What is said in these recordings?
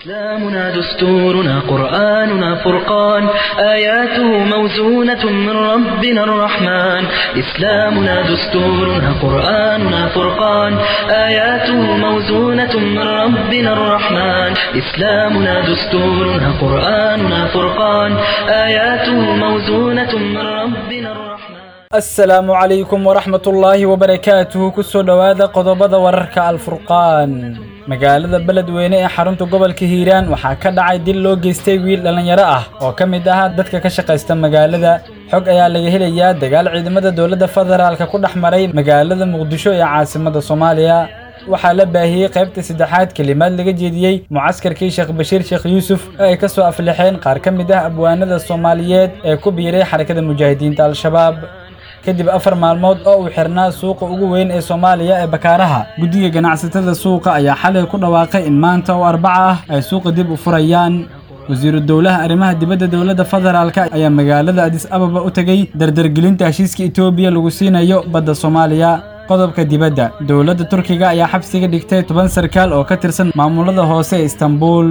إسلامنا دستورنا قرآننا فرقان آياته موزونة من ربنا الرحمن إسلامنا دستورنا قرآننا فرقان آياته موزونة من ربنا الرحمن إسلامنا دستورنا قرآننا فرقان آياته موزونة من ربنا الرحمن asalaamu calaykum waraxmat ullaahi wabarakaatuhu kusoo dhowaada qodobada wararka alfurqaan magaalada beledweyne ee xarunta gobolka hiiraan waxaa ka dhacay dil loo geystay wiil dhallinyaro ah oo ka mid ah dadka ka shaqaysta magaalada xog ayaa laga helayaa dagaal ciidamada dowladda federaalka ku dhex maray magaalada muqdisho ee caasimada soomaaliya waxaa la baahiyey qaybta saddexaad kelimaad laga jeediyey mucaskarkii sheekh bashiir sheekh yuusuf oo ay ka soo aflixeen qaar ka mid ah abwaanada soomaaliyeed ee ku biiray xarakada mujaahidiinta al-shabaab kadib afar maalmood oo uu xirnaa suuqa ugu weyn ee soomaaliya ee bakaaraha guddiga ganacsatada suuqa ayaa xalay ku dhawaaqay in maanta oo arbaca ah ay suuqa dib u furayaan wasiiru dowlaha arrimaha dibadda dowladda federaalka ayaa magaalada adis ababa u tegey dardargelinta heshiiska etoobiya lagu siinayo badda soomaaliya qodobka dibadda dowladda turkiga ayaa xabsiga dhigtay toban sarkaal oo ka tirsan maamulada hoose ee istanbuul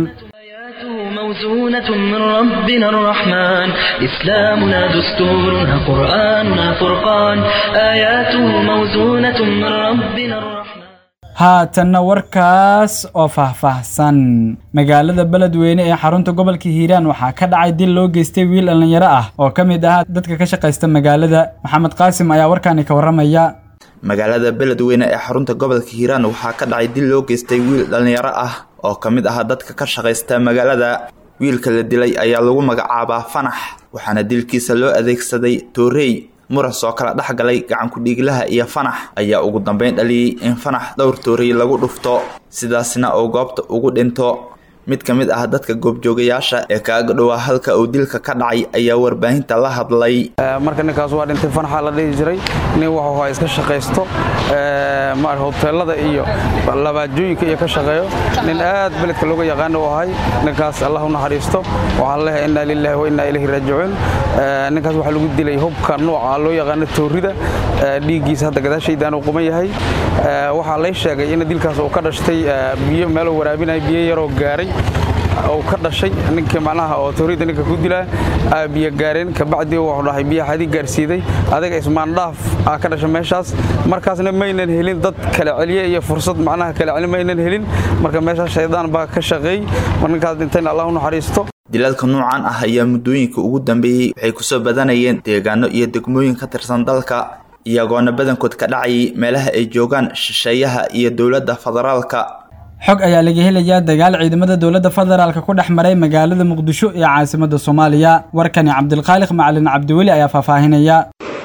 موزونة من ربنا الرحمن إسلامنا دستورنا قرآننا فرقان آياته موزونة من ربنا الرحمن haatanna warkaas oo faahfaahsan magaalada beledweyne ee xarunta gobolka hiiraan waxaa ka dhacay dil loo geystay wiil dhallinyaro ah oo ka mid ahaa dadka ka shaqaysta magaalada maxamed qaasim ayaa warkaani ka warramaya magaalada beledweyne ee xarunta gobolka hiiraan waxaa ka dhacay dil loo geystay wiil dhallinyaro ah oo ka mid ah dadka ka shaqaysta magaalada wiilka la dilay ayaa lagu magacaabaa fanax waxaana dilkiisa loo adeegsaday toorey muras oo kala dhex galay gacankudhiiglaha iyo fanax ayaa ugu dambeyn dhaliyey in fanax dhowr toorey lagu dhufto sidaasna uu goobta ugu dhinto mid ka mid ah dadka goobjoogayaasha ee kaaga dhowaa halka uu dilka ka dhacay ayaa warbaahinta la hadlay marka ninkaas waa dhintay fanaxa la dhihi jiray nin wuxuu ha iska shaqaysto hoteelada iyo labaajooyinka iyo ka shaqeeyo nin aad beledka looga yaqaana u ahay ninkaas allah u naxariisto waxaan leeyahay innaa lilaahi wa innaa ilayhi raajicuun ninkaas waxaa lagu dilay hubka nooca loo yaqaano toorida dhiiggiisa hadda gadaashaydan uu quman yahay waxaa lay sheegay in dilkaas uu ka dhashtay biyo meeluu waraabinaya biyo yaroo gaaray uu ka dhashay ninkii macnaha oo toorida ninka ku dilaa biyo gaareen kabacdii wuxuu dhahay biyaha xadii gaarsiiday adiga ismaandhaaf aa ka dhashay meeshaas markaasna maynan helin dad kala celiye iyo fursad macnaha kala celi maynan helin marka meeshaas shaydaan baa ka shaqeey mar ninkaas dhintayna allah u naxariisto dilalka noocan ah ayaa muddooyinka ugu dambeeyey waxay kusoo badanayeen deegaano iyo degmooyin ka tirsan dalka iyagoona badankood ka dhacayay meelaha ay joogaan shisheeyaha iyo dowladda federaalka xog ayaa laga helayaa dagaal ciidamada dowladda federaalka ku dhex maray magaalada muqdisho ee caasimada soomaaliya warkani cabdilkhaaliq macalin cabdiweli ayaa faahfaahinaya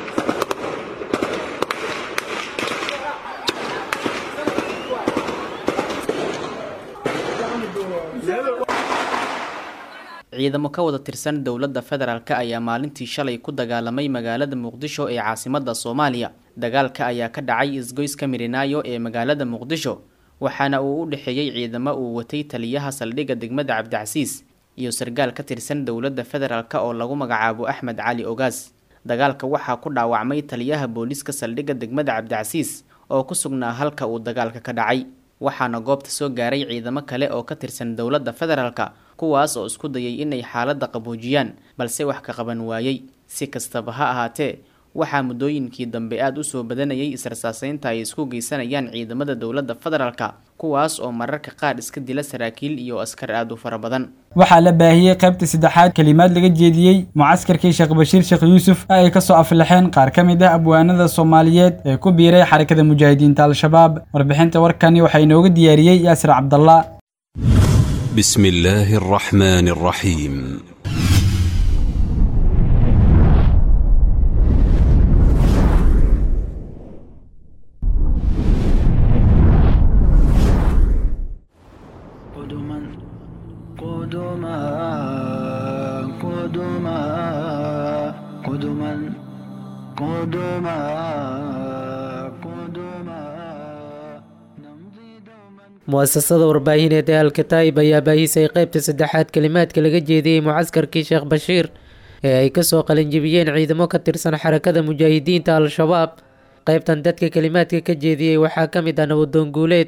ciidamo ka wada tirsan dowladda federaalk ayaa maalintii shalay ku dagaalamay magaalada muqdisho ee caasimada soomaaliya dagaalka ayaa ka dhacay isgoyska mirinaayo ee magaalada muqdisho waxaana uu u dhexeeyey ciidamo uu watay taliyaha saldhigga degmada cabdicasiis iyo sargaal ka tirsan dowladda federaalk oo lagu magacaabo axmed cali ogaas dagaalka waxaa ku dhaawacmay taliyaha booliiska saldhigga degmada cabdicasiis oo ku sugnaa halka uu dagaalka ka dhacay waxaana goobta soo gaaray ciidamo kale oo ka tirsan dowladda federaalk kuwaas oo isku dayay inay xaaladda qaboojiyaan balse wax ka qaban waayey si kastaba ha ahaatee waxaa muddooyinkii dambe aada u soo badanayay israsaaseynta ay isku geysanayaan ciidamada dowladda federaalka kuwaas oo mararka qaar iska dila saraakiil iyo askar aada u fara badan waxaa la baahiyey qaybta saddexaad kelimaad laga jeediyey mucaskarkii sheekh bashiir sheekh yuusuf ee ay ka soo aflixeen qaar ka mid ah abwaanada soomaaliyeed ee ku biiray xarakada mujaahidiinta al-shabaab warbixinta warkani waxaa inooga diyaariyey yaasir cabdallah بسم الله الرحمن الرحيم قدما قدما قدما قدما قدما قدما نمضي دوما mu'asasada warbaahineed ee alkataa'ib ayaa baahisay qaybta saddexaad kelimaadka laga jeediyey mucaskarkii sheekh bashiir ee ay kasoo qalinjibiyeen ciidamo ka tirsan xarakada mujaahidiinta al-shabaab qaybtan dadka kelimaadka ka jeediyey waxaa ka mid ah nabadoon guuleed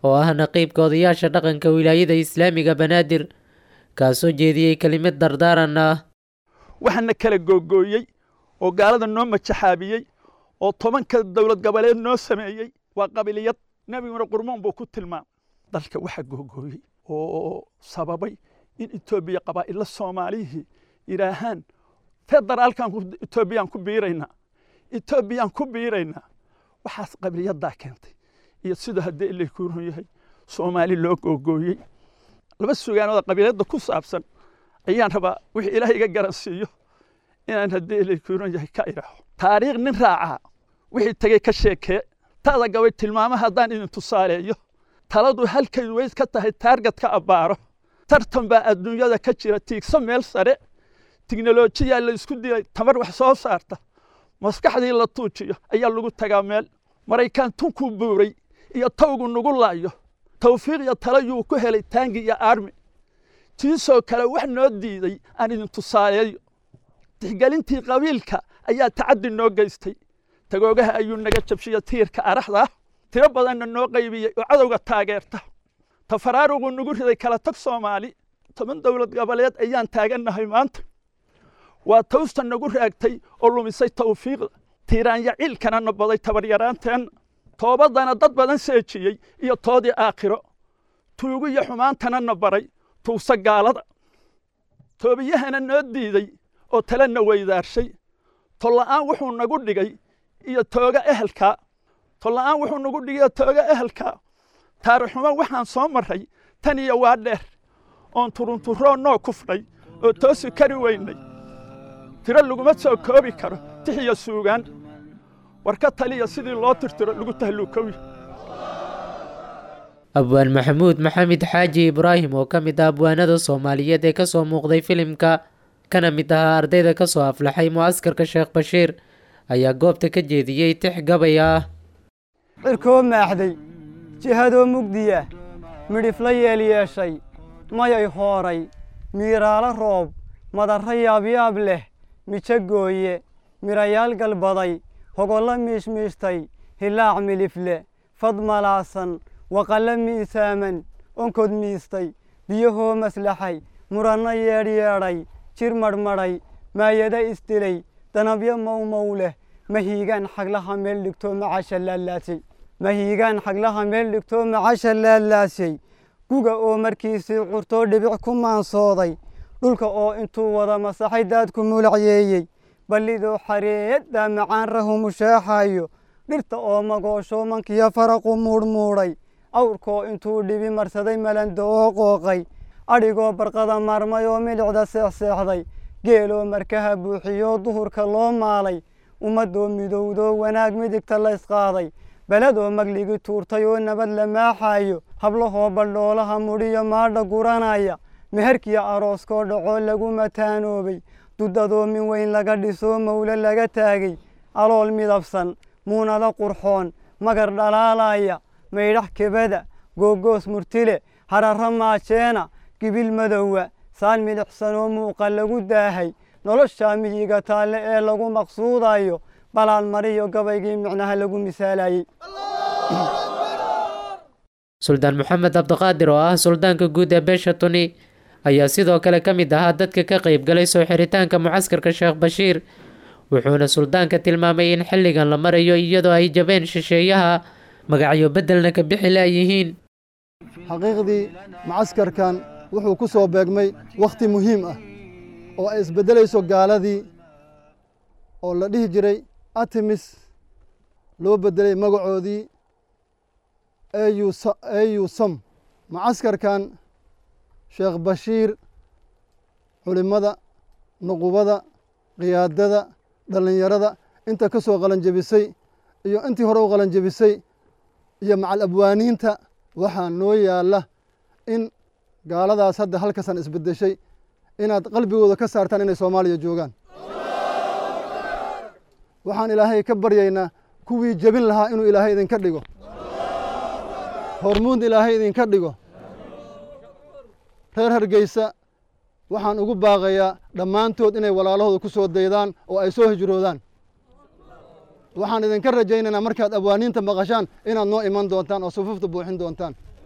oo ah naqiibka odayaasha dhaqanka wilaayada islaamiga banaadir kaasoo jeediyey kelimad dardaaran ah waxaana kala googooyey oo gaalada noo majaxaabiyey oo tobanka dowlad goboleed noo sameeyey waa qabiliyad nebiguna qurmoon buu ku tilmaamay dalka waxa googooyey oo sababay in etoobiya qabaa'illa soomaalihii yidhaahaan federaalkan etoobiyaan ku biiraynaa etoobiyaan ku biiraynaa waxaas qabiliyadaa keentay iyo sidoo haddii ilay ku run yahay soomaali loo googooyey laba sugaanooda qabiiladda ku saabsan ayaan rabaa wixii ilaah iga garansiiyo inaan haddii ilay ku run yahay ka idhaaho taariikh nin raacaa wixii tegey ka sheekee taada gabay tilmaamo haddaan idin tusaaleeyo taladu halkay weys ka tahay taarget ka abbaaro tartan baa adduunyada ka jira tiigso meel sare tiknolojiyaa la isku dilay tamar wax soo saarta maskaxdii la tuujiyo ayaa lagu tagaa meel maraykaan tunkuu buuray iyo tawgu nugu laayo tawfiiq iyo talo yuu ku helay taangi iyo aarmi tiisoo kale wax noo diiday aan idin tusaaleeyo tixgelintii qabiilka ayaa tacaddi noo geystay tagoogaha ayuu naga jabshiya tiirka araxda tiro badanna noo qaybiyey oo cadowga taageerta tafaraaruquu nagu riday kala tag soomaali toban dowlad goboleed ayaan taagannahay maanta waa tawsta nagu raagtay oo lumisay tawfiiqda tiiraanya ciilkana na baday tabaryaraanteenna toobadana dad badan seejiyey iyo toodii aakhiro tuugu iyo xumaantana na baray tuugsa gaalada toobiyahana noo diiday oo talena weydaarshay tolla'aan wuxuu nagu dhigay iyo tooga ehelka tolla'aan wuxuu nagu dhigay iyo tooga ehelka taarixumo waxaan soo marray tan iyo waa dheer oon turunturoo noo kufnay oo toosi kari weynay tiro laguma soo koobi karo tix iyo suugaan war ka taliya sidii loo tirtiro lagu tahluukowi abwaan maxamuud maxamed xaaji ibraahim oo ka mid ah abwaanada soomaaliyeed ee ka soo muuqday filimka kana mid ahaa ardayda ka soo aflaxay mucaskarka sheekh bashiir ayaa goobta ka jeediyey tix gabay ah cirkoo maaxday jihadoo mugdiya midhifla yeel yeeshay mayay hooray miiraalo roob madarra yaabyaab leh mijo gooye midhayaal galbaday hogollo miishmiishtay hilaac milifle fad malaasan waqallo miisaaman onkod miistay biyahoo maslaxay muranno yeedhyeedhay jir madhmadhay maayada isdilay danabyo mawmow leh mahiigaan xaglaha meel dhigtoo macasha laalaasay mahiigaan xaglaha meel dhigtoo macasha laalaasay guga oo markiisii curtoo dhibic ku maansooday dhulka oo intuu wada masaxay daadku mulacyeeyey ballidoo xareeyaddaa macaan rahu mushaaxayo dhirta oo magoosho mankiyo faraqu muudhmuudhay awrkoo intuu dhibi marsaday malanda oo qooqay adhigoo barqada maarmay oo milicda seexseexday geeloo markaha buuxiyoo duhurka loo maalay ummadoo midowdoo wanaag midigta laysqaaday beledoo magligi tuurtay oo nabad la maaxayo hablahoo baldhoolaha mudhiyo maadha guranaya meherkiyo arooskoo dhacoo lagu mataanoobay dudadoo min weyn laga dhisoo mawle laga taagay alool midabsan muunado qurxoon magar dhalaalaya maydhax kebada googoos murtile hararro maajeena gibil madowa saan midhixsanoo muuqa lagu daahay noloshaa miyiga taalle ee lagu maqsuudayo balaan mariyo gabaygii micnaha lagu misaalayey suldaan maxamed cabdiqaadir oo ah suldaanka guud ee beesha tuni ayaa sidoo kale ka mid ahaa dadka ka qayb galay soo xiritaanka mucaskarka sheekh bashiir wuxuuna suldaanka tilmaamay in xilligan la marayo iyadoo ay jabeen shisheeyaha magacyo beddelna ka bixi laayihiin xaqiiqdii mucaskarkan wuxuu ku soo beegmay wakhti muhiim ah oo ay isbeddelayso gaaladii oo la dhihi jiray artemis loo beddelay magacoodii au sam mucaskarkan sheekh bashiir culimmada nuqubada khiyaadada dhallinyarada inta ka soo qalanjebisay iyo intii hore u qalanjebisay iyo macal abwaaniinta waxaa noo yaalla in gaaladaas hadda halkasan isbeddeshay inaad qalbigooda ka saartaan inay soomaaliya joogaan waxaan ilaahay ka baryaynaa kuwii jebin lahaa inuu ilaahay idinka dhigo hormuud ilaahay idinka dhigo reer hargeysa waxaan ugu baaqayaa dhammaantood inay walaalahooda ku soo daydaan oo ay soo hijroodaan waxaan idinka rajaynaynaa markaad abwaaniinta maqashaan inaad noo iman doontaan oo sufufta buuxin doontaan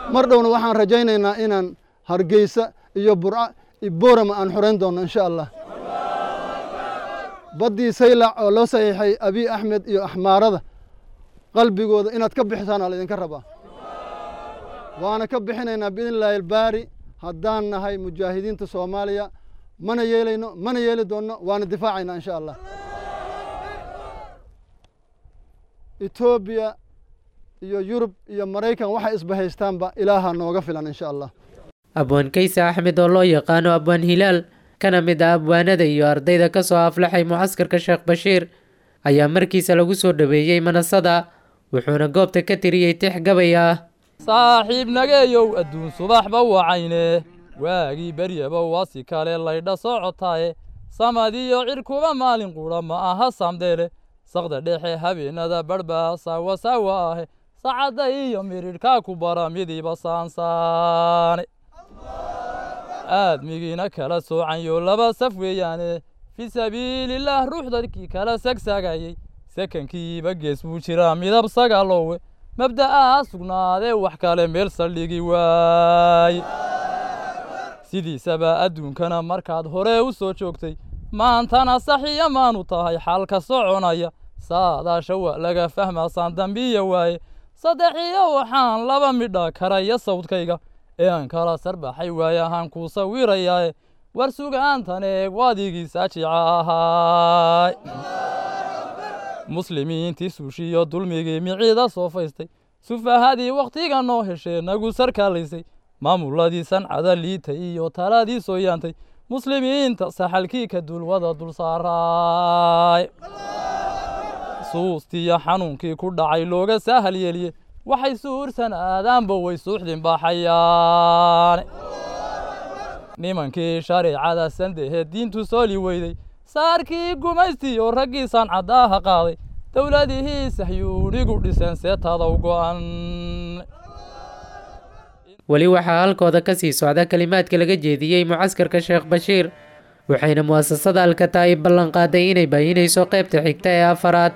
mar dhowna waxaan rajaynaynaa inaan hargeysa iyo burca iyo boorama aan xorayn doonno insha allah baddii saylac oo loo saxiixay abiy axmed iyo axmaarada qalbigooda inaad ka bixisaana laydinka rabaa waana ka bixinaynaa biidn illaahi albaari haddaan nahay mujaahidiinta soomaaliya mana yeelayno mana yeeli doonno waana difaacaynaa insha allah etoobiya iyo yurub iyo maraykan waxay isbahaystaanba ilaaha nooga filan insha allah abwaan kayse axmed oo loo yaqaano abwaan hilaal kana mid ah abwaanada iyo ardayda ka soo aflaxay mucaskarka sheekh bashiir ayaa markiisa lagu soo dhoweeyey manasada wuxuuna goobta ka tiriyey tix gabay ah saaxiib nageeyow adduun subaxba wacayne waagii beryaba wasi kale laydha socotaaye samadiyo cirkuba maalin qudha ma aha samdeele saqda dhexe habeenada badhba saawa saawa ahe sacadda iyo miridhkaa ku bara midiba saansaane aadmigiina kala soocanyo laba saf weeyaane fii sabiilillaah ruux dadkii kala sagsaagayey sakankiiba gees buu jiraa midab sagaaloowe mabda'aa sugnaadee wax kale meel saldhigi waaye sidiisaba adduunkana markaad hore u soo joogtay maantana saxiya maanu tahay xaalka soconaya saadaasha waa laga fahmaasaan dambiya waaye saddexiyo waxaan laba midha karaya sawdkayga ee aan kala sarbaxay waaye ahaan kuu sawirayaae war sugaantan eeg waadigii saajica ahaay muslimiintii suushiyo dulmigii miciida soo faystay sufahadii wakhtiga noo heshee nagu sarkaalaysay maamuladii sancada liitay iyo taladii soo yaantay muslimiinta saxalkii ka dulwada dul saaraay suustiiyo xanuunkii ku dhacay looga saahal yeeliye waxay suursan aadaanba way suuxdin baxayaane nimankii shareecada sandehe diintu sooli weyday saarkii gumaystiyo raggii sancadaaha qaaday dowladihii sahyuunigu dhiseen seetadow go'an weli waxaa halkooda ka sii socda kelimaadka laga jeediyey mucaskarka sheekh bashiir waxayna mu'asasada alkataa'ib ballanqaaday inay baahinayso qaybta xigta ee afaraad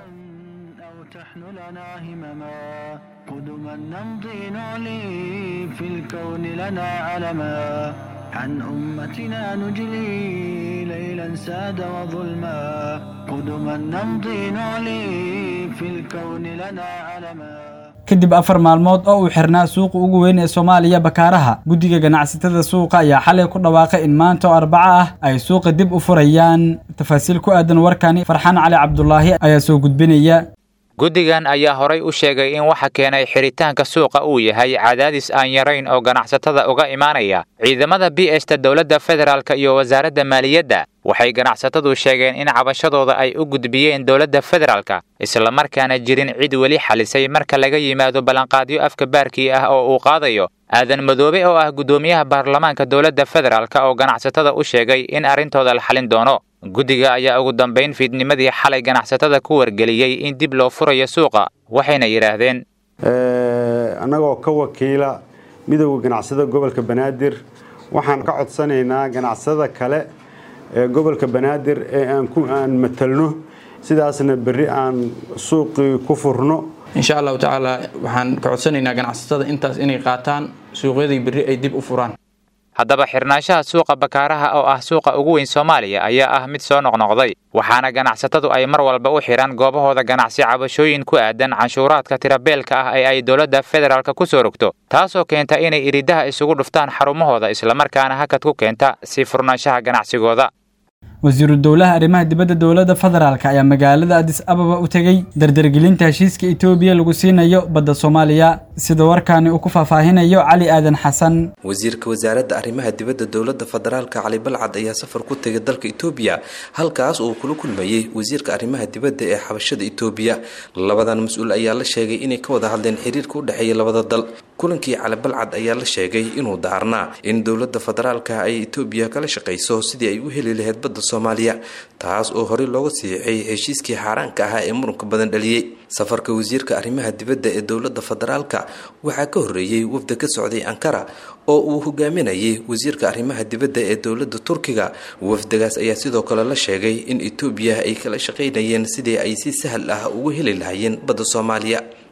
قدما نمضي نعلي في الكون لنا علما عن أمتنا نجلي ليلا ساد وظلما قدما نمضي نعلي في الكون لنا علما kadib afar maalmood oo uu xirnaa suuqa ugu weyn ee soomaaliya bakaaraha guddiga ganacsatada suuqa ayaa xalay ku dhawaaqay in maanta oo arbaco ah ay suuqa dib u furayaan tafaasiil ku aadan warkani farxaan cali cabdulaahi ayaa soo gudbinaya guddigan ayaa horay u sheegay in waxa keenay xiritaanka suuqa uu yahay cadaadis aan yarayn oo ganacsatada uga imaanaya ciidamada b esta dowladda federaalk iyo wasaaradda maaliyadda waxay ganacsatadu sheegeen in cabashadooda ay u gudbiyeen dowladda federaalka islamarkaana jirin cid weli xalisay marka laga yimaado ballanqaadyo afka baarkii ah oo uu qaadayo aadan madoobe oo ah guddoomiyaha baarlamaanka dowladda federaalk oo ganacsatada u sheegay in arrintooda la xalin doono guddiga ayaa ugu dambayn fiidnimadii xalay ganacsatada ku wargeliyey in dib loo furayo suuqa waxayna yidhaahdeen annagoo ka wakiila midowda ganacsada gobolka banaadir waxaan ka codsanaynaa ganacsada kale ee gobolka banaadir ee aan matalno sidaasna berri aan suuqii ku furno insha allahu tacaala waxaan ka codsanaynaa ganacsatada intaas inay qaataan suuqyadii berri ay dib u furaan haddaba xirnaanshaha suuqa bakaaraha oo ah suuqa ugu weyn soomaaliya ayaa ah mid soo noqnoqday waxaana ganacsatadu ay mar walba u xidhan goobahooda ganacsi cabashooyin ku aadan canshuuraadka tirabeelka ah ee ay dowladda federaalk ku soo rogto taasoo keenta inay iridaha isugu dhuftaan xarumahooda islamarkaana hakad ku keenta sii furnaanshaha ganacsigooda wasiiru dowlaha arrimaha dibadda dowladda federaalk ayaa magaalada adis ababa u tegey dardargelinta heshiiska etoobiya lagu siinayo badda soomaaliya sida warkaani uu ku faahfaahinayo cali aadan xasan wasiirka wasaaradda arrimaha dibadda dowladda federaalka cali balcad ayaa safar ku tegay dalka etoobiya halkaas uu kula kulmayey wasiirka arrimaha dibadda ee xabashada etoobiya labadan mas-uul ayaa la sheegay inay ka wada hadleen xiriirka u dhexeeya labada dal kulankii cali balcad ayaa la sheegay inuu daarnaa in dowladda federaalka ay etoobiya kala shaqayso sidii ay u heli lahayd badda soomaaliya taas oo horey looga siixay heshiiskii xaaraanka ahaa ee muranka badan dhaliyey safarka wasiirka arrimaha dibadda ee dowladda federaalka waxaa ka horreeyey wafda ka socday ankara oo uu hogaaminayay wasiirka arrimaha dibadda ee dowladda turkiga wafdagaas ayaa sidoo kale la sheegay in etoobiya ay kala shaqaynayeen sidii ay si sahal ah ugu heli lahaayeen badda soomaaliya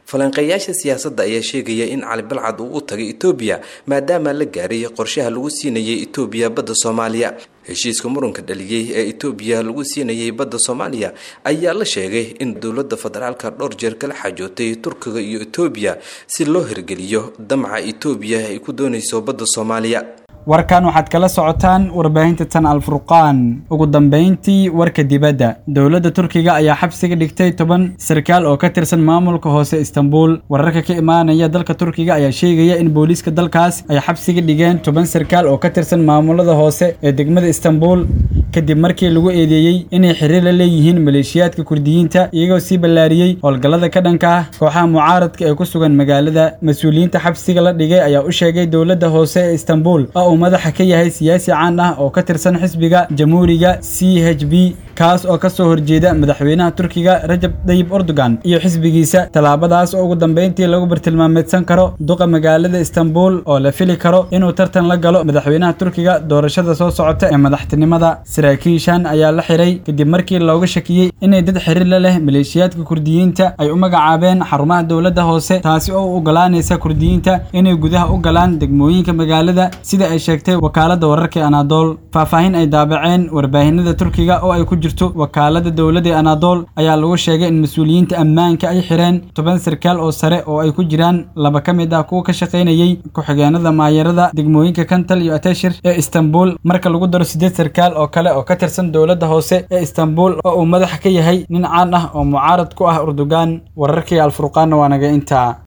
falanqeeyaasha siyaasadda ayaa sheegaya in cali balcad uu u tagay etoobiya maadaama la gaaray qorshaha lagu siinayay etoobiya badda soomaaliya heshiiska muranka dhaliyey ee etoobiya lagu siinayay badda soomaaliya ayaa la sheegay in dowladda federaalka dhowr jeer kala xajootay turkiga iyo etoobiya si loo hirgeliyo damca etoobiya ay ku doonayso badda soomaaliya warkan waxaad kala socotaan warbaahinta tan alfurqaan ugu dambayntii warka dibadda dowladda turkiga ayaa xabsiga dhigtay toban sarkaal oo ka tirsan maamulka hoose istanbul wararka ka imaanaya dalka turkiga ayaa sheegaya in booliiska dalkaas ay xabsiga dhigeen toban sarkaal oo ka tirsan maamulada hoose ee degmada istanbul kadib markii lagu eedeeyey inay xiriir la leeyihiin maleeshiyaadka kurdiyiinta iyagoo sii ballaariyey howlgallada ka dhanka ah kooxaha mucaaradka ee ku sugan magaalada mas-uuliyiinta xabsiga la dhigay ayaa u sheegay dowladda hoose ee istanbul oo uu madaxa ka yahay siyaasi caan ah oo ka tirsan xisbiga jamhuuriga c h b kaas oo ka soo horjeeda madaxweynaha turkiga rajab dayib erdogan iyo xisbigiisa tallaabadaas oo ugu dambayntii lagu bartilmaameedsan karo duqa magaalada istanbul oo la fili karo inuu tartan la galo madaxweynaha turkiga doorashada soo socota ee madaxtinimada saraakiishan ayaa la xiray kadib markii looga shakiyey inay dad xiriir la leh maleeshiyaadka kurdiyiinta ay u magacaabeen xarumaha dowladda hoose taasi oo u ogolaanaysa kurdiyiinta inay gudaha u galaan degmooyinka magaalada sida ay sheegtay wakaaladda wararka ee anadol faahfaahin ay daabaceen warbaahinada turkiga oo ay ku jirto wakaalada dowladda ee anadol ayaa lagu sheegay in mas-uuliyiinta ammaanka ay xireen toban sarkaal oo sare oo ay ku jiraan laba ka mid ah kuwa ka shaqaynayey ku-xigeenada maayarada degmooyinka kantal iyo ateshir ee istanbul marka lagu daro siddeed sarkaal oo kale oo ka tirsan dowladda hoose ee istanbul oo uu madax ka yahay nin caan ah oo mucaarad ku ah urdugan wararkii alfurqaanna waa naga intaa